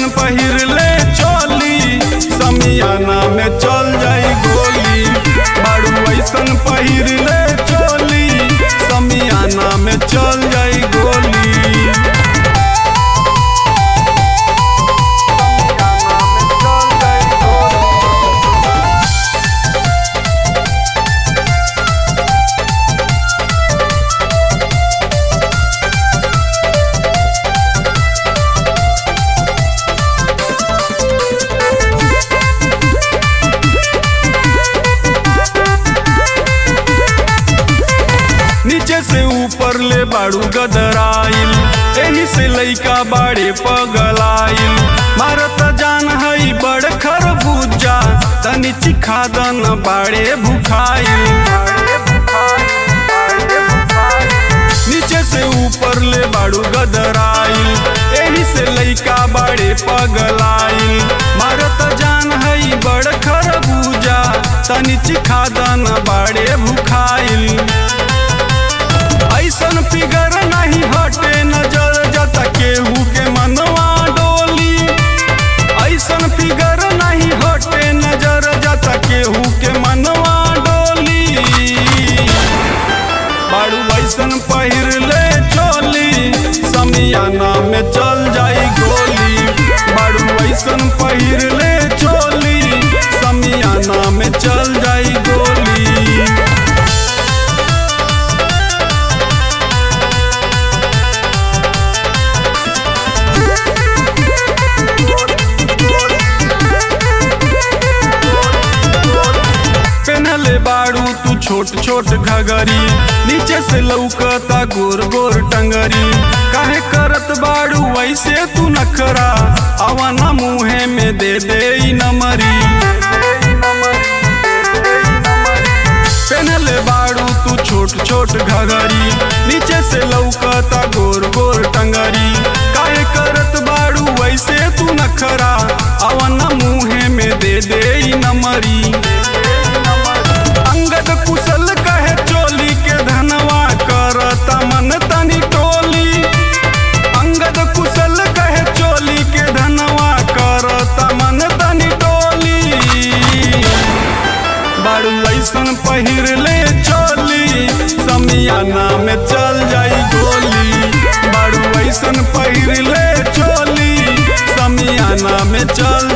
वैसन पहिर ले चोली समियाना में चल जाई गोली बाड़ू वैसन पहिर ले चोली समियाना में चल जाई गोली नीचे से ऊपर ले बाड़ू गदराइल एही से लइका बाड़े पगलाइल मारत जान हई बड़ खरबूजा तनी चिखा दन बाड़े भुखाइल नीचे से ऊपर ले बाड़ू गदराइल एही से लइका बाड़े पगलाइल मारत जान हई बड़ खरबूजा तनी चिखा दन बाड़े भुखाइल ऐसन फिगर नहीं हटे नजर जता केहू के मनवा डोली ऐसन फिगर नहीं हटे नजर जता केहू के मनवा डोली बाड़ू ऐसन पहिर ले चोली समियाना में चल जाई गोली बाड़ू ऐसन पहिर ले चोली समियाना में चल जाई गोली पहनले बाड़ू तू छोट छोट घगरी नीचे से लौकता गोर गोर टंगरी काहे करत बाड़ू वैसे तू नखरा अवना मुहे में दे दे ई नमरी पहनले बाड़ू तू छोट छोट घगरी नीचे से लौकता गोर गोर टंगरी काहे करत बाड़ू वैसे तू नखरा अवना मुहे में दे दे ई नमरी अंगद कुशल कहे चोली के धनवा करता मन तनी टोली अंगद कुशल कहे चोली के धनवा करता मन तनी टोली बाड़ू ऐसन पहिर ले चोली समियाना में चल जाई गोली बाड़ू ऐसन पहिर ले चोली समियाना में चल